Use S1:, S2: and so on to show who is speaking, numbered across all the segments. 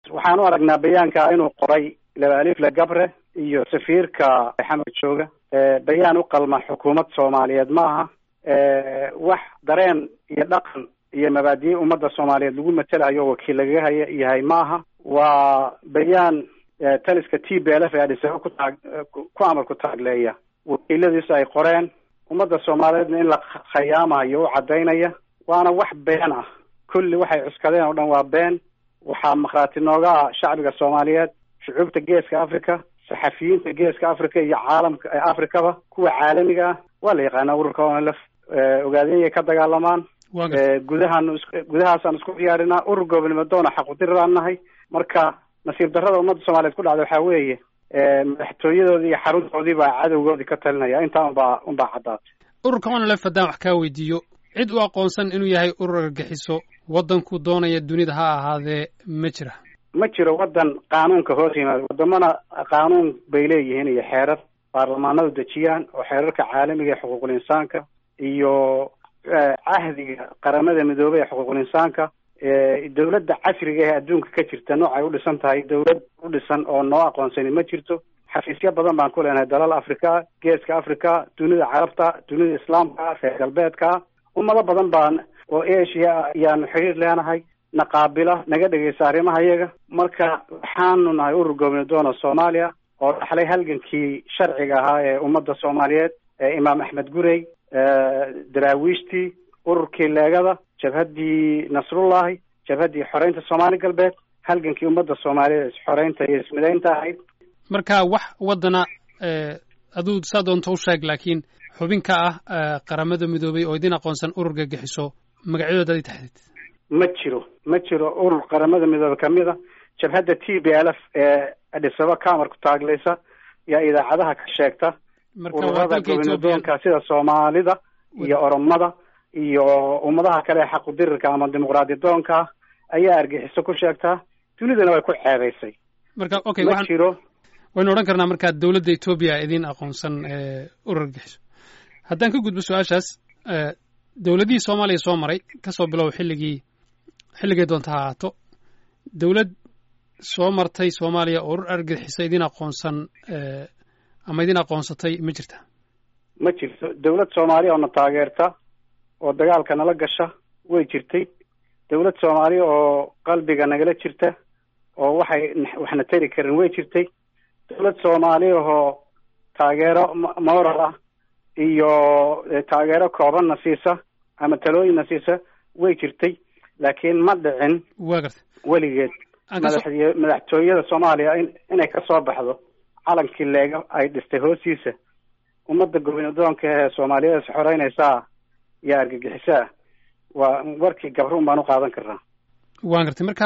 S1: waxaan u aragnaa bayaanka inuu qoray laba alifle gabre iyo safiirka xamar jooga bayaan u qalma xukuumad soomaaliyeed ma aha wax dareen iyo dhaqan iyo mabaadiye ummadda soomaaliyeed lagu matelayo wakiil lagaga haya yahay ma aha waa bayaan taliska t b l f ee adhisaba ku taag ku amar ku taagleeya wakiiladiisu ay qoreen ummadda soomaaliyeedna in la khayaamayo u caddaynaya waana wax been ah kulli waxay cuskadeen oo dhan waa been waxaa makhraati nooga ah shacbiga soomaaliyeed shucuubta geeska africa saxafiyiinta geeska africa iyo caalamka africaba kuwa caalamiga ah waa la yaqaanaa ururka onlf ogaadeenyay ka dagaalamaan gudahaan gudahaasaan isku diyaarinaa urur gobolnimo doona xaqudiriraan nahay marka nasiib darrada ummadda soomaliyeed ku dhacda waxaa weeye madaxtooyadoodii iyo xaruntoodii baa cadowgoodii ka talinaya intaa unbaa unbaa caddaatay
S2: ururka onlf haddaan wax kaa weydiiyo cid u aqoonsan inuu yahay urur argagixiso waddanku doonaya dunida ha ahaadee ma jira
S1: ma jiro waddan qaanuunka hoos yimaado wadamana qaanuun bay leeyihiin iyo xeerar baarlamaanadu dejiyaan oo xeerarka caalamiga ee xuquuqul insaanka iyo cahdiga qaramada midoobey ee xuquuqul insaanka dawladda casriga ee adduunka ka jirta noocay u dhisan tahay dawlad u dhisan oo noo aqoonsani ma jirto xafiisyo badan baan ku leenahay dalal africa geeska africa dunida carabta dunida islaamka reer galbeedka ummado badan baan oo asia ayaanu xiriir leenahay na qaabila naga dhegeysa arrimaha iyaga marka waxaanu nahay urur goobni doona soomaaliya oo dhaxlay halgankii sharciga ahaa ee ummadda soomaaliyeed ee imaam axmed gurey daraawiishtii ururkii leegada jabhaddii nasrullahi jabhaddii xoreynta soomaali galbeed halgankii ummadda soomaaliyeed isxoreynta iyo ismidaynta ahayd
S2: marka wax waddana aduu saa doonta u sheeg laakiin xubin ka ah qaramada midoobay oo idin aqoonsan urur gagixiso magacyadooda ad taxdid
S1: ma jiro ma jiro urur qaramada midoobe kamid a jabhadda t b l f ee adhisaba kamar ku taaglaysa yaa idaacadaha ka sheegta ururada gobonidoonka sida soomaalida iyo oromada iyo ummadaha kale ee xaqudirirka ama dimuqraadi doonka ayaa argixiso ku sheegtaa dunidana way ku ceebaysay
S2: marka okay
S1: ma jiro
S2: waynu odhan karnaa markaa dowladda etoobiya idin aqoonsan urur argixiso haddaan ka gudbo su-aashaas dowladihii soomaaliya soo maray kasoo bilow xilligii xilligay doonta ha ahaato dowlad soo martay soomaaliya oo urur argixisa idin aqoonsan ama idin aqoonsatay ma jirta
S1: ma jirto dawlad soomaaliya oo na taageerta oo dagaalka nala gasha way jirtay dawlad soomaaliya oo qalbiga nagala jirta oo waxay waxna tari karin way jirtay dawlad soomaaliya oo taageero moral ah iyo taageero koobanna siisa ama talooyinna siisa way jirtay laakiin ma dhicin
S2: waa garta
S1: weligeed madaxy madaxtooyada soomaaliya in inay ka soo baxdo calankii leega ay dhistay hoostiisa ummadda gobonidoonka ee soomaaliyeed is xoreynaysaa iyo argagixisaa waa warkii gabruun baan u qaadan karnaa
S2: waan gartay marka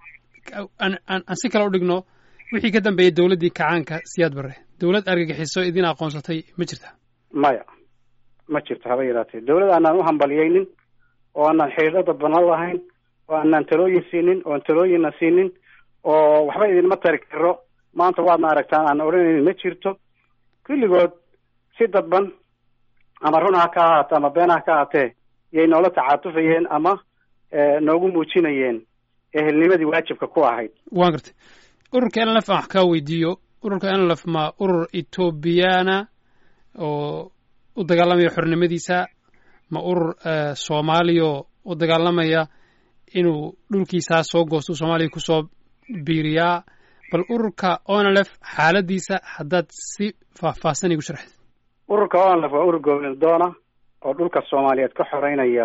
S2: aan aan si kale u dhigno wixii ka dambeeyey dowladdii kacaanka siyaad barre dowlad argagixiso idin aqoonsatay ma jirta
S1: maya ma jirto haba yaraatee dawlad aanaan u hambaliyeynin oo aanaan xiriirada banan lahayn oo aanaan talooyin siinin oon talooyinna siinin oo waxba idinma tari karo maanta waadna aragtaan aan odhanaynin ma jirto kulligood si dadban ama run ha ka ahaate ama been ha ka ahaatee yay noola tacaatufayeen ama noogu muujinayeen ehelnimadii waajibka ku ahayd
S2: waan gartay ururka nlf aan wax kaa weydiiyo ururka nlf ma urur etoobiyana oo u dagaalamaya xornimadiisa ma urur soomaaliya u dagaalamaya inuu dhulkiisaa soo goosto soomaaliya kusoo biiriyaa bal ururka onlf xaaladiisa haddaad si faahfaahsan igu sharxid
S1: ururka onlf waa urur gobolnimo doona oo dhulka soomaaliyeed ka xoreynaya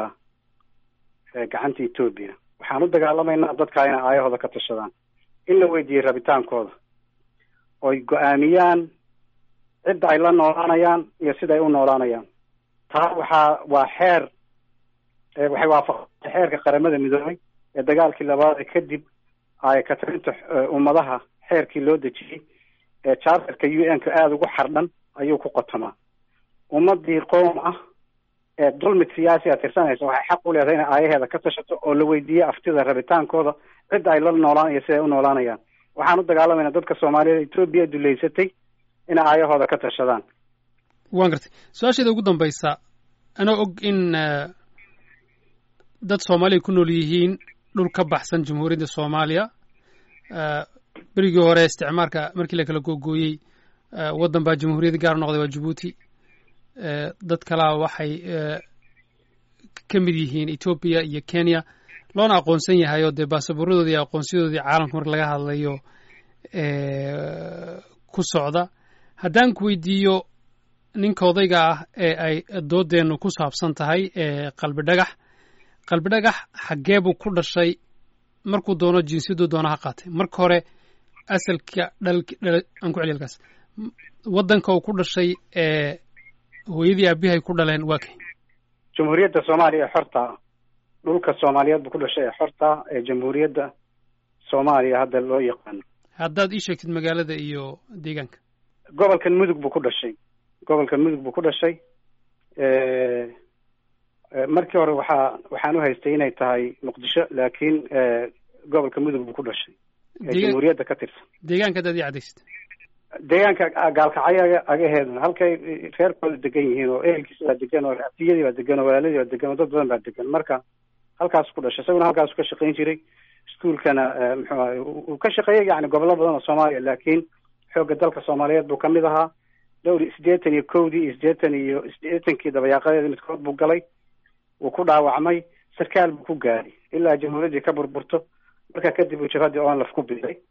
S1: gacanta etoobiya waxaan u dagaalamaynaa dadkaa inay aayahooda ka tashadaan in la weydiiyey rabitaankooda oy go-aamiyaan cidda ay la noolaanayaan iyo sida ay u noolaanayaan taa waxaa waa xeer waxay waafaqsay xeerka qaramada midoobay ee dagaalkii labaad kadib ay katarinta ummadaha xeerkii loo dejiyey ee charterka u n ka aada ugu xardhan ayuu ku qotamaa ummadii qoom ah ee dulmid siyaasi a tirsanaysa waxay xaq u leedahay inay aayaheeda ka tashato oo la weydiiye aftida rabitaankooda cidda ay la noolaan iyo siday u noolaanayaan waxaan u dagaalamayna dadka soomaaliyeed etoobiya duleysatay inay aayahooda ka tashadaan
S2: waan gartay su-aasheeda ugu dambaysa anoo og in dad soomaaliya ku nool yihiin dhul ka baxsan jamhuuriyadda soomaaliya berigii hore isticmaarka markii la kala googooyey waddan baa jamhuuriyadda gaar noqday waa jabuuti dad kalaa waxay ka mid yihiin etoobiya iyo kenya loona aqoonsan yahay oo dee baasaboorradoodii iyo aqoonsiyadoodii caalamka marka laga hadlayo ku socda haddaan ku weydiiyo ninka odayga ah ee ay doodeennu ku saabsan tahay qalbi dhagax qalbi dhagax xaggee buu ku dhashay markuu doono jinsiyaduu doono ha qaatay marka hore asalka dhal aan ku celiy halkaas waddanka uu ku dhashay ee hooyadii aabihay ku dhaleen waa kay
S1: jamhuuriyadda soomaaliya ee xorta dhulka soomaaliyeed buu ku dhashay ee xorta ee jamhuuriyadda soomaaliya hadda loo yaqaano
S2: haddaad ii sheegtid magaalada iyo deegaanka
S1: gobolkan mudug buu ku dhashay gobolkan mudug buu ku dhashay markii hore waxaa waxaan u haystay inay tahay muqdisho laakiin gobolka mudug buu ku dhashay ee jamhuuriyadda ka tirsan
S2: deegaanka haddaad ii cadaysid
S1: deegaanka gaalkacyo agaheeda halkay reerkooda degan yihiin oo ehelkiisa baa degan oo abtiyadii baa degan oo walaaladii baa degan oo dad badan baa degan marka halkaas ku dhashay isaguna halkaasu ka shaqayn jiray iskuolkana muxuu ahay uu ka shaqeeyay yani gobollo badan oo soomaaliya laakiin xoogga dalka soomaaliyeed buu kamid ahaa dhowr siddeetan iyo kowdii iyo siddeetan iyo siddeetankii dabayaaqadeeda midkood buu galay wuu ku dhaawacmay sarkaal buu ku gaadhay ilaa jamhuuriyaddii ka burburto markaa kadib uu jabhaddii onlaf ku biday